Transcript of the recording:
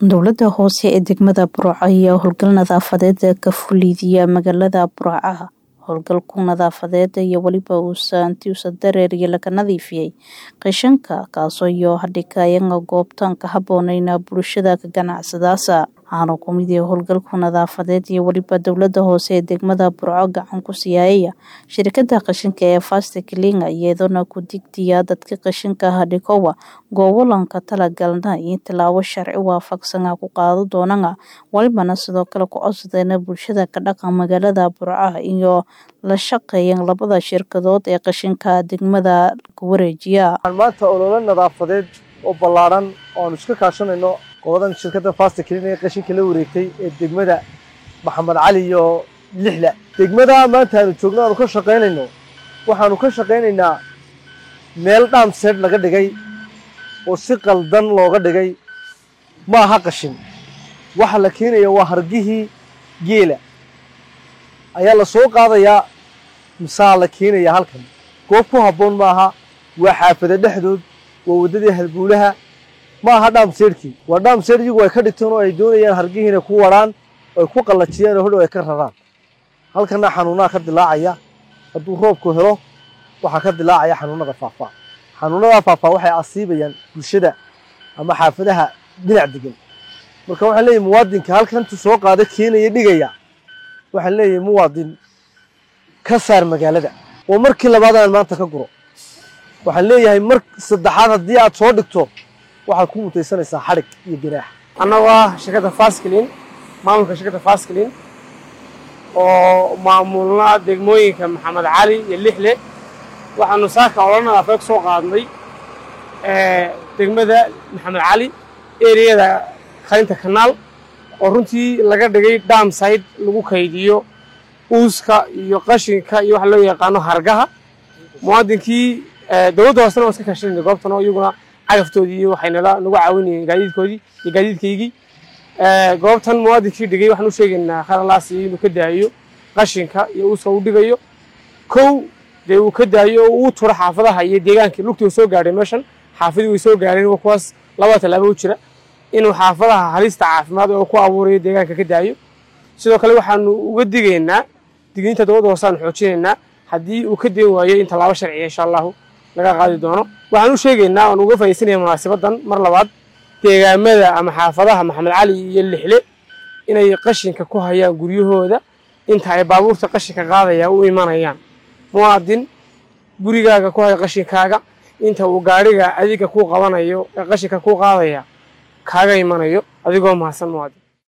Dowladda hoose ee degmada Burco ayaa howlgal nadaafadeed ka fuliya magaalada Burco. Howlgalku nadaafadeed iyo weliba uusanti usa dareeriya laga nadiifiyey qashinka kaasoo iyo hadhigayanga goobtaan ka haboonayna bulshada ka ganacsadaasa waxaana ku mid yahay howlgalku nadaafadeed iyo weliba dowladda hoose ee degmada Burco gacan ku siiyaya shirkadda qashinka ee Fast Clean iyadoona ku digtiya dadka qashinka hadhigowa goobolanka talagalna in tilaabo sharci waafaqsan ku qaado doonana walibana sidoo kale ku codsadeen bulshada ka dhaqan magaalada Burco iyo la shaqeeyeen labada shirkadood ee qashinka degmada ku wareejiya maanta olole nadaafadeed oo ballaaran oo aan iska kaashanayno qoladan shirkadda Fast Clean ee qashinka la wareegtay ee degmada Maxamed Cali iyo Lixla degmada maanta aanu joogno aanu ka shaqeynayno waxaanu ka shaqeynaynaa meel dhaamseed laga dhigay oo si qaldan looga dhigay ma aha qashin waxa la keenaya waa hargihii geela ayaa la soo qaadayaa misaa la keenaya halkan goob ku habboon maaha waa xaafada dhexdood waa waddadii halbuulaha ma aha dhaamseedhkii waa dhaamseedh iyagu ay ka dhigteen oo ay doonayaan hargihii inay ku warhaan ay ku qallajiyaan oo hodhow ay ka raraan halkana xanuunaha ka dilaacaya hadduu roobku helo waxaa ka dilaacaya xanuunada faafaa xanuunada faafaa waxay asiibayaan bulshada ama xaafadaha dhinac degan marka waxaan leeyahay muwaadinka halkan intuu soo qaada keenaya dhigaya waxaan leeyahay muwaadin ka saar magaalada oo markii labaad aan maanta ka guro waxaan leeyahay mar saddexaad haddii aad soo dhigto waxaad ku mutaysanaysaa xadhig iyo ganaax annagu ah shirkadda Fast Clean maamulka shirkadda Fast Clean oo maamulna degmooyinka Maxamed Cali iyo Lixle waxaanu saaka olole nadaafadeed soo qaadnay degmada Maxamed Cali ereyada qalinta kanaal oo runtii laga dhigay dam side lagu kaydiyo uuska iyo qashinka iyo waxa loo yaqaano hargaha muwaadinkii dowladda hoosena waa iska kaashanayna goobtan oo iyaguna cagaftoodii iyo waxay nala nagu caawinayeen gaadiidkoodii iyo gaadiidkaygii goobtan muwaadinkii dhigay waxaan u sheegaynaa khalalaas inuu ka daayo qashinka iyo uuska uu dhigayo kow dee uu ka daayo oo uu turo xaafadaha iyo deegaankii lugtii uu soo gaadhay meeshan xaafadii way soo gaadheen waa kuwaas laba tallaabo u jira inuu xaafadaha halista caafimaad oo ku abuurayo deegaanka ka daayo sidoo kale waxaanu uga digaynaa digniinta dowladda hoose aanu xoojinaynaa haddii uu ka deen waayo in tallaabo sharciya insha allahu laga qaadi doono waxaan u sheegaynaa oon uga faa'iidaysanaya munaasabadan mar labaad deegaamada ama xaafadaha maxamed cali iyo lixle inay qashinka ku hayaan guryahooda inta ay baabuurta qashinka qaadaya u imanayaan muwaadin gurigaaga ku haya qashinkaaga inta uu gaadhiga adiga kuu qabanayo ee qashinka kuu qaadaya kaaga imanayo adigoo mahadsan muwaadin